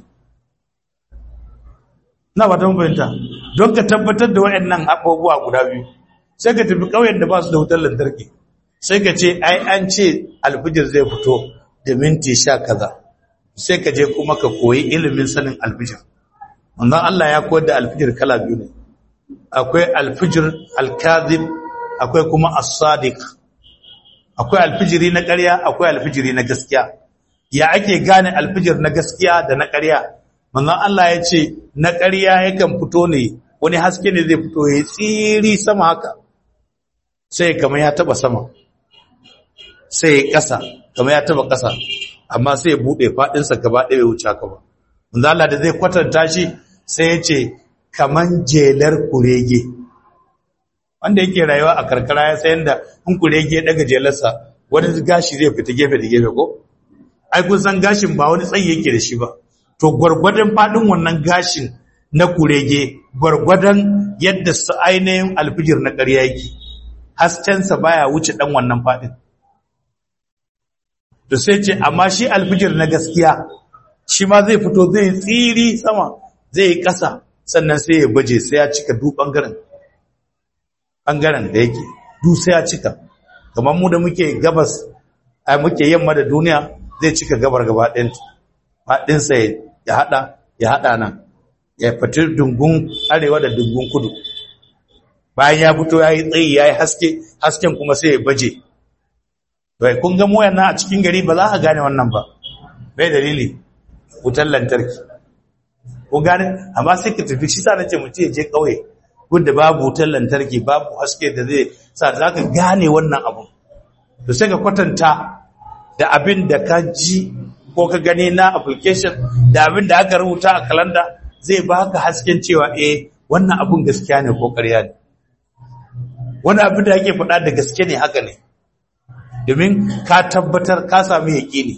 na ba ta fahimta don ka tabbatar da waɗannan abubuwa guda biyu sai ka tafi ƙauyen da ba su da wutar lantarki sai ka ce ai an ce alfijir zai fito da minti sha kaza sai ka je kuma ka koyi ilimin sanin alfijir wannan Allah ya koyar da alfijir kala biyu ne akwai alfijir alkazib akwai kuma as-sadiq akwai alfijiri na ƙarya akwai alfijiri na gaskiya ya ake gane alfijir na gaskiya da na ƙarya manzon Allah ya ce na ƙarya yakan fito ne wani haske ne zai fito ya tsiri sama haka sai kamar ya taba sama sai ya ƙasa kamar ya taba ƙasa amma sai ya buɗe faɗinsa gaba ɗaya ya wuce haka ba manzon Allah da zai kwatanta shi sai ya ce kaman jelar kurege wanda yake rayuwa a karkara ya sayan da in kurege daga jelarsa wani gashi zai fita gefe da gefe ko ai kun san gashin ba wani tsayi yake da shi ba to gwargwadon fadin wannan gashin na kurege gwargwadon yadda su ainihin alfijir na ƙarya yake haskensa baya wuce dan wannan fadin to sai ce amma shi alfijir na gaskiya shi ma zai fito zai tsiri sama zai yi ƙasa sannan sai ya baje sai ya cika duk ɓangaren ɓangaren da yake duk sai ya cika kamar mu da muke gabas a muke yamma da duniya zai cika gabar gaba ɗinsa ya haɗa ya haɗa nan ya fati dungun arewa da dungun kudu bayan ya fito ya yi tsayi ya yi haske hasken kuma sai ya baje bai kun ga moyan na a cikin gari ba za a gane wannan ba bai dalili wutar lantarki ko gane amma sai ka tafi shi sa nace mutum ya je kauye gudda babu wutar lantarki babu haske da zai sa za ka gane wannan abu to sai ka kwatanta da abin da ka ji ko ka gani na application da abin da aka rubuta a kalanda zai baka hasken cewa eh wannan abun gaskiya ne ko ƙarya ne wani abin da ake faɗa da gaske ne haka ne domin ka tabbatar ka sami yaƙini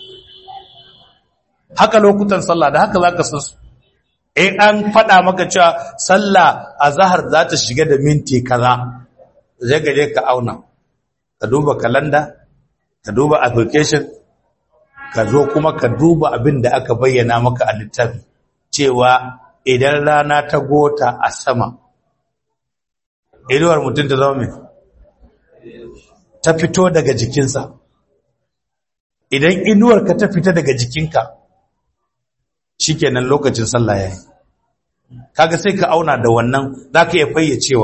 haka lokutan sallah da haka za ka san su in an faɗa maka cewa sallah a zahar za ta shiga da minti kaza zai gaje ka auna ka duba kalanda ka duba application ka zo kuma ka duba abin da aka bayyana maka a littafi cewa idan rana ta gota a sama inuwar mutum ta zama mai ta fito daga jikinsa idan inuwar ka ta fita daga jikinka shikenan lokacin sallah yayi kaga sai ka auna da wannan zaka iya fayyacewa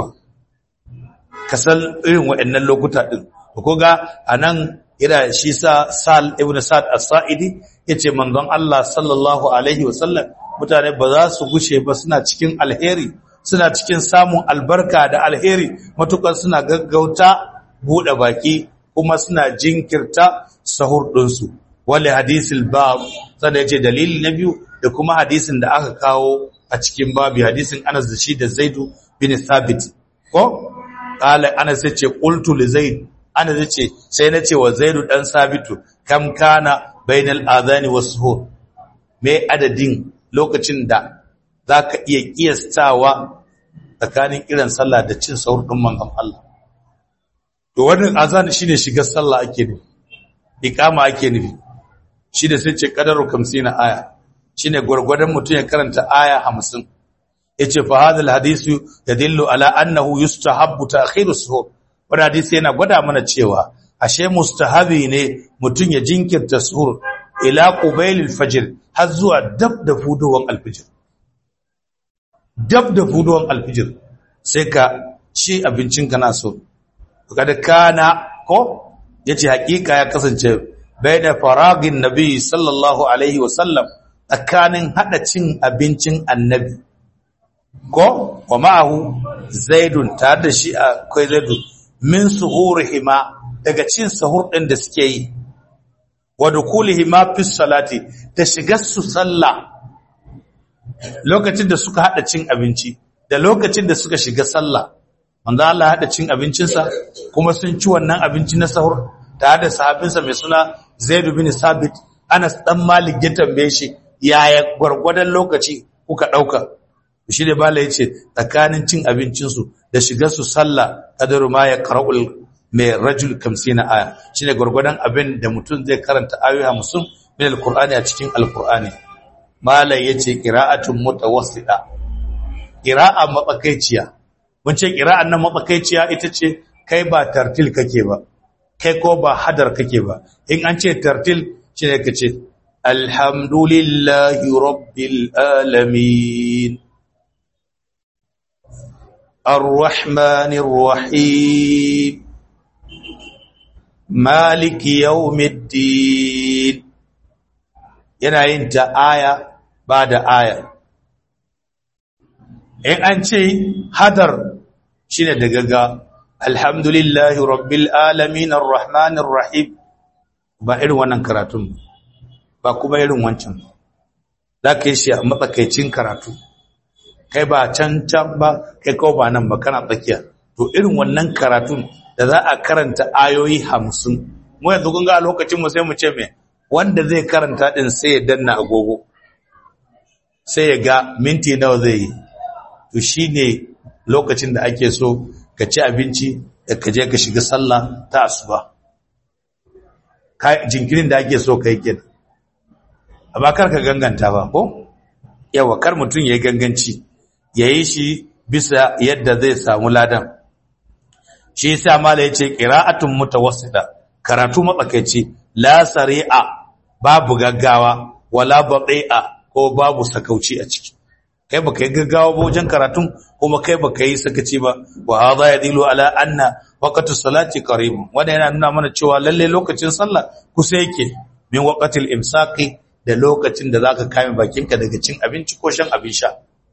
ka san irin waɗannan lokuta din ko ga anan ira shi sa Sal ibn Sa'd as-Sa'idi yace manzon Allah sallallahu alaihi wasallam mutane ba za su gushe ba suna cikin alheri suna cikin samun albarka da alheri matukar suna gaggauta bude baki kuma suna jinkirta sahur ɗinsu wale hadisil bab sada yace dalili na biyu da kuma hadisin da aka kawo a cikin babu hadisin Anas da shi da Zaidu bin Thabit ko qala Anas yace qultu li Zaid Anas yace sai nace wa Zaidu dan Sabitu kam kana bainal adhani was suhur me adadin lokacin da zaka iya kiyastawa tsakanin kiran sallah da cin sahur din manzon Allah to wannan azan shine shigar sallah ake nufi iqama ake nufi shi da sai ce qadaru 50 aya shine gurgurdan mutum ya karanta aya 50 yace fa hadal hadisu yadillu ala annahu yustahabbu ta'khiru suhur wannan hadisi yana gwada mana cewa ashe mustahabi ne mutum ya jinkirta suhur ila qubailil fajr har zuwa dab da fudowan alfijir dab da fudowan alfijir sai ka ci abincin kana so kada kana ko yace hakika ya kasance baina faragin nabi sallallahu alaihi wasallam tsakanin hada cin abincin annabi ko wa ma'ahu zaidun tare da shi akwai zaidu min suhurihima daga cin sahur din da suke yi wa dukulihima fi salati da shigar su sallah lokacin da suka hada cin abinci da lokacin da suka shiga sallah manzo Allah hada cin abincinsa kuma sun ci wannan abinci na sahur tare da sahabinsa mai suna Zaid bin Sabit Anas dan Malik ya tambaye shi yaya gwargwadon lokaci kuka dauka shi da bala yace tsakanin cin abincinsu da shigar su sallah kadaru ma ya qara'ul mai rajul 50 aya shine gwargwadon abin da mutum zai karanta ayoyi 50 min alqur'ani a cikin alqur'ani malai yace qira'atun mutawassita qira'a matsakaiciya mun ce qira'an nan matsakaiciya ita ce kai ba tartil kake ba kai ko ba hadar kake ba in an ce tartil shine kace alhamdulillahi rabbil alamin arrahmanir rahim maliki yawmiddin yana yin ta aya ba da aya in an ce hadar shine da gaga alhamdulillahi rabbil alamin arrahmanir rahim ba irin wannan karatun ba kuma irin wancan za ka yi shi a matsakaicin karatu kai ba can can ba kai kawo ba nan ba kana tsakiya to irin wannan karatun da za a karanta ayoyi hamsin mu yanzu kun ga a lokacin mu sai mu ce me wanda zai karanta din sai ya danna agogo sai ya ga minti nawa zai yi to shine lokacin da ake so ka ci abinci da ka je ka shiga sallah ta asuba jinkirin da ake so ka yi kenan amma kar ka ganganta ba ko yawa kar mutum ya yi ganganci ya yi shi bisa yadda zai samu ladan shi yasa mala yace qira'atun mutawassida karatu matsakaici la sari'a babu gaggawa wala bati'a ko babu sakauci a ciki kai baka yi gaggawa ba wajen karatun kuma kai baka yi sakaci ba wa hadha yadilu ala anna waqtu salati qarib wanda yana nuna mana cewa lalle lokacin sallah kusa yake min waqtil imsaqi da lokacin da zaka kame bakinka daga cin abinci ko shan abin sha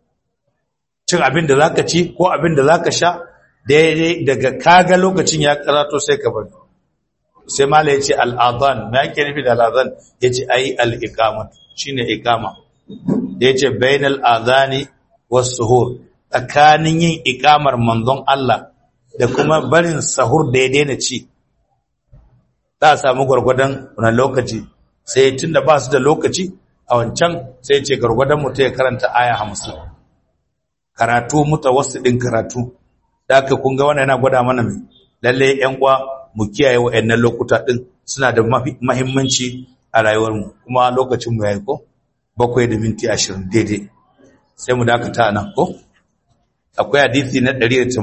cin abin da zaka ci ko abin da zaka sha daidai daga kaga lokacin ya karato sai ka bari sai mala yace al-adhan me yake nufi da al-adhan yace ai al-iqama shine iqama da yace bainal adhani was-suhur tsakanin yin iqamar manzon Allah da kuma barin sahur da ya daina ci za a samu gwargwadon wannan lokaci sai tunda ba su da lokaci a wancan sai ce gwargwadon mutum ya karanta aya hamsin karatu mutawassidin karatu da aka kun ga wannan yana gwada mana mai lalle yan uwa mu kiyaye wa'annan lokuta din suna da muhimmanci a rayuwar mu kuma lokacin mu yayi ko bakwai da minti 20 daidai sai mu dakata nan ko akwai hadisi na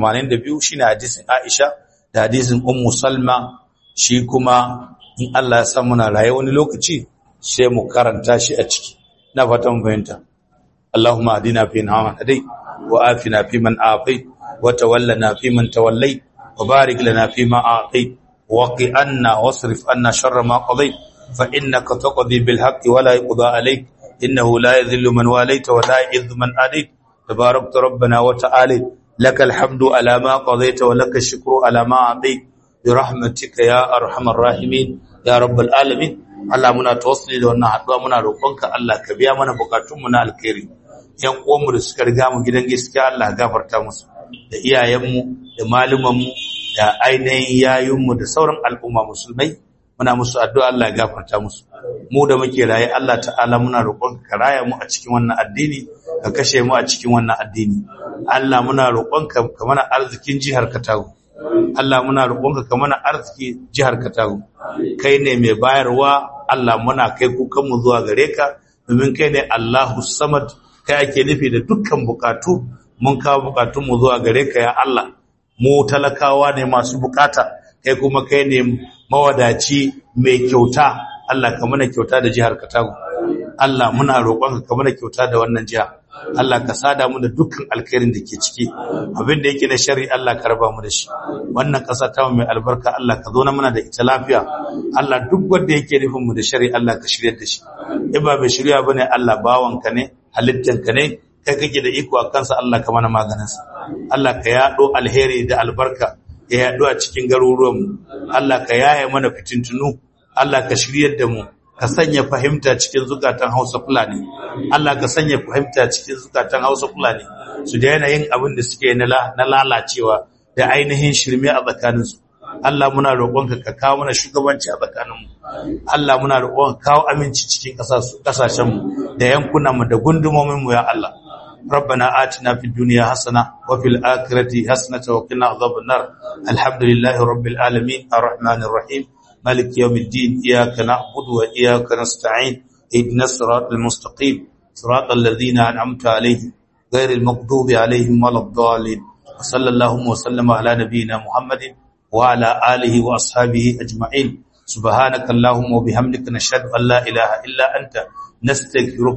182 shine hadisin Aisha da hadisin Ummu Salma shi kuma in Allah ya san muna raye wani lokaci sai mu karanta shi a ciki na fatan fahimta Allahumma adina fi man hadai wa afina fi man afai wa tawallana fi man tawallai wa barik lana fi ma a'tai wa qi anna wasrif anna sharra ma qadai fa innaka taqdi bil haqqi wa la yuqda alayk innahu la yadhillu man walayta wa la yu'izzu man adayt tabarakta rabbana wa ta'ala lakal hamdu ala ma qadayta wa lakal shukru ala ma a'tayt برحمتك يا ارحم الراحمين يا رب العالمين Allah muna tawassuli da wannan haduwa muna roƙonka Allah ka biya mana bukatunmu na alkhairi yan uwanmu da suka riga mu gidan gaskiya Allah gafarta musu da iyayenmu da malumanmu da ainihin yayunmu da sauran al'umma musulmai muna musu addu'a Allah ya gafarta musu mu da muke raye Allah ta'ala muna roƙonka ka raya mu a cikin wannan addini ka kashe mu a cikin wannan addini Allah muna roƙonka ka mana arzikin jihar Katago Allah muna roƙonka ka mana arziki jihar Katago kai ne mai bayarwa Allah muna kai kukan mu zuwa gare ka domin kai ne Allahu Samad kai ake nufi da dukkan bukatu mun kawo bukatun mu zuwa gare ka ya Allah mu talakawa ne masu bukata kai kuma kai ne mawadaci mai kyauta Allah ka mana kyauta da jihar Katago Allah muna roƙonka ka mana kyauta da wannan jiha Allah ka sada mu da dukkan alkhairin da ke ciki abin da yake na shari Allah ka raba mu da shi wannan ƙasa ta mai albarka Allah ka zo na mana da ita lafiya Allah duk wanda yake nufin mu da shari Allah ka shirya da shi in ba mai shirya bane Allah bawanka ne halittanka ne kai kake da iko a kansa Allah ka mana maganinsa Allah ka yaɗo alheri da albarka ya yaɗo a cikin garuruwanmu Allah ka yaye mana fitintunu Allah ka shiryar da mu ka sanya fahimta cikin zukatan Hausa Fulani Allah ka sanya fahimta cikin zukatan Hausa Fulani su da yanayin abin da suke na lalacewa da ainihin shirme a tsakaninsu Allah muna roƙonka ka kawo mana shugabanci a tsakaninmu Allah muna roƙonka kawo aminci cikin ƙasashenmu da yankunanmu da gundumominmu ya Allah ربنا آتنا في الدنيا حسنة وفي الآخرة حسنة وقنا عذاب النار الحمد لله رب العالمين الرحمن الرحيم مالك يوم الدين إياك نعبد وإياك نستعين اهدنا الصراط المستقيم صراط الذين أنعمت عليهم غير المغضوب عليهم ولا الضالين وصلى اللهم وسلم على نبينا محمد وعلى آله وأصحابه أجمعين سبحانك اللهم وبحمدك نشهد أن لا إله إلا أنت نستغفرك